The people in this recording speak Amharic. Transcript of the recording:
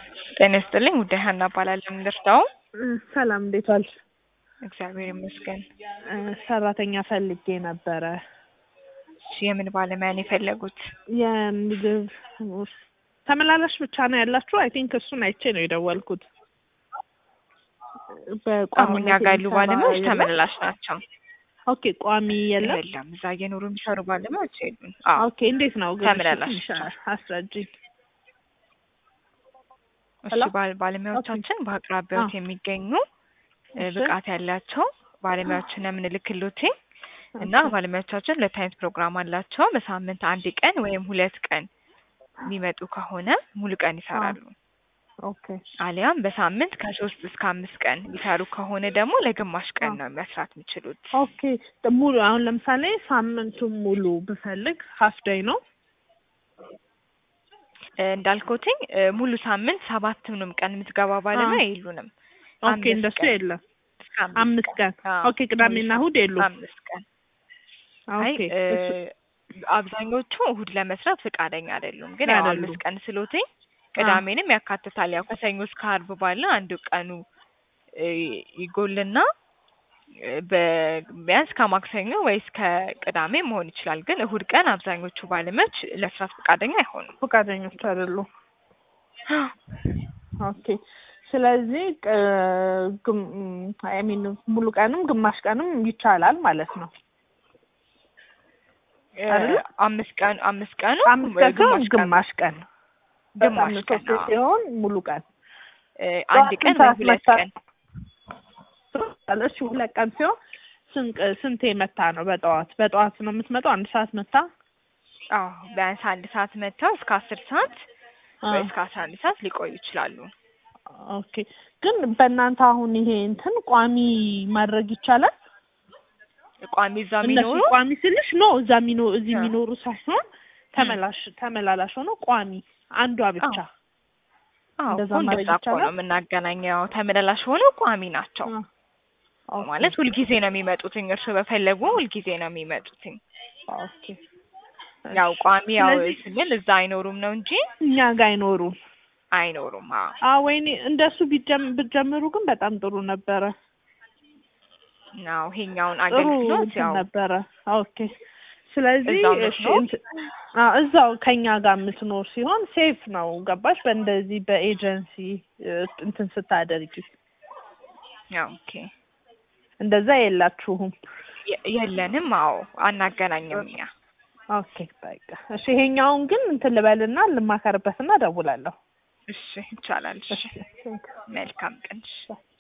ጤና ይስጥልኝ ውዴ ሀና እባላለሁ። ምንደርሰው ሰላም እንዴት ዋልሽ? እግዚአብሔር ይመስገን። እ ሰራተኛ ፈልጌ ነበረ። እሺ የምን ባለሙያ ነው የፈለጉት? የምግብ ተመላላሽ ብቻ ነው ያላችሁ? አይ ቲንክ እሱን አይቼ ነው የደወልኩት። አሁን እኛ ጋር ያሉ ባለሙያዎች ተመላላሽ ናቸው። ኦኬ ቋሚ የለም? የለም እዛ እየኖሩ የሚሰሩ ባለሙያዎች የሉን። አዎ ኦኬ እንዴት ነው ግን? ተመላላሽ ትንሽ አስረጂኝ። እሺ ሄሎ? ባል- ባለሙያዎቻችን በአቅራቢያዎት የሚገኙ እ እሺ። ብቃት ያላቸው ባለሙያዎችን ነው የምንልክሎት እና ባለሙያዎቻችን ሁለት አይነት ፕሮግራም አላቸው። በሳምንት አንድ ቀን ወይም ሁለት ቀን የሚመጡ ከሆነ ሙሉ ቀን ይሰራሉ። ኦኬ አሊያም በሳምንት ከሶስት እስከ አምስት ቀን የሚሰሩ ከሆነ ደግሞ ለግማሽ ቀን ነው መስራት የሚችሉት። ኦኬ ሙሉ አሁን ለምሳሌ ሳምንቱን ሙሉ ብፈልግ ሀፍ ዴይ ነው? እ እንዳልኩትኝ እ ሙሉ ሳምንት ሰባቱንም ቀን የምትገባ ባለሙያ የሉንም። ኦኬ አምስት እንደሱ ቀን የለም። እስከ አምስት ቀን አዎ፣ ኦኬ ቅዳሜና እሁድ የሉም። አምስት ቀን አይ ኦኬ እ እሱ- አብዛኞቹ እሁድ ለመስራት ፈቃደኛ አይደሉም። ግን ያው አይደሉም። አምስት ቀን ስሎትኝ ቅዳሜንም ያካትታል። ያው ከሰኞ እስከ አርብ ባለ አንዱ ቀኑ እ ይጎልና እ በ- ቢያንስ ከማክሰኞ ወይስ ከቅዳሜ መሆን ይችላል። ግን እሁድ ቀን አብዛኞቹ ባለሙያዎች ለመስራት ፈቃደኛ አይሆኑም። ፈቃደኞች አይደሉም። ኦኬ ስለዚህ አይ ሚን ሙሉ ቀንም ግማሽ ቀንም ይቻላል ማለት ነው። እ አይደለ? አምስት ቀን አምስት ቀኑ አምስት ቀን ሲሆን ግማሽ ቀን ግማሽ ቀን ግማሽ ቀን በሳምንት ሶስት አዎ። ሲሆን ሙሉ ቀን እ አንድ ጠዋት ቀን ስንት ወይ ሰዓት ሁለት መታ- ቀን እሺ ሁለት ቀን ሲሆን ስንት ስንቴ መታ ነው? በጠዋት በጠዋት ነው የምትመጣው? አንድ ሰዓት መታ አዎ ቢያንስ አንድ ሰዓት መጥተው እስከ አስር ሰዓት አ፣ ወይ እስከ አስራ አንድ ሰዓት ሊቆዩ ይችላሉ። ኦኬ ግን በእናንተ አሁን ይሄ እንትን ቋሚ ማድረግ ይቻላል? ቋሚ እዛ እነሱ የሚኖሩ ቋሚ ስልሽ ነው እዛ የሚኖ እዚህ አ። የሚኖሩ ሳይሆን ተመላሽ ተመላላሽ ሆኖ ቋሚ አንዷ ብቻ አዎ እንደዛ እኮ ማድረግ እንደዛ እኮ ይቻላል? ነው የምናገናኘው። ተመላላሽ ሆነው ቋሚ ናቸው አ፣ ኦኬ፣ ማለት ሁልጊዜ ነው የሚመጡትኝ። እርሱ በፈለጉ ሁልጊዜ ነው የሚመጡትኝ። ኦኬ። ያው ቋሚ ያው ስለዚህ ስንል እዛ አይኖሩም ነው እንጂ እኛ ጋር አይኖሩም። አይኖሩም። አዎ አ ወይኔ እንደሱ ቢጀም ብትጀምሩ ግን በጣም ጥሩ ነበረ። ናው ይሄኛውን ጥሩ አገልግሎት እንትን ያው ነበረ። ኦኬ ስለዚህ እዛው እሺ የምትኖር? እንት- አ እዛው ከኛ ጋር የምትኖር ሲሆን ሴፍ ነው። ገባሽ? በእንደዚህ በኤጀንሲ እ፣ እንትን ስታደርጊ ያው ኦኬ እንደዛ የላችሁም። የ- የለንም። አዎ አናገናኝም እኛ። ኦኬ በቃ እሺ። ይሄኛውን ግን እንትን ልበልና ልማከርበትና እደውላለሁ። እሺ ይቻላል። እሺ እሺ ቴንክ ዩ። መልካም ቀን። እሺ